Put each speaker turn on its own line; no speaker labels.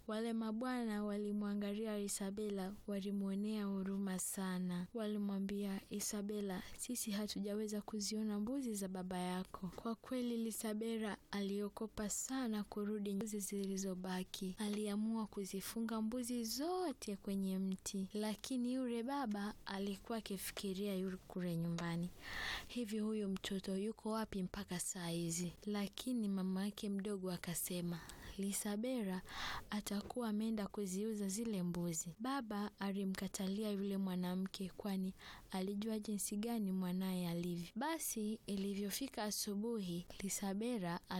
Wale mabwana walimwangalia Isabela, walimwonea huruma sana. Walimwambia Isabela, sisi hatujaweza kuziona mbuzi za baba yako. Kwa kweli Isabela aliokopa sana kurudi mbuzi zilizobaki. Aliamua kuzifunga mbuzi zote kwenye mti, lakini yule baba alikuwa akifikiria yule kule nyumbani, hivi huyu mtoto yuko wapi mpaka saa hizi? Lakini mama yake mdogo akasema Lisabera atakuwa ameenda kuziuza zile mbuzi. Baba alimkatalia yule mwanamke, kwani alijua jinsi gani mwanaye alivyo. Basi ilivyofika asubuhi, Lisabera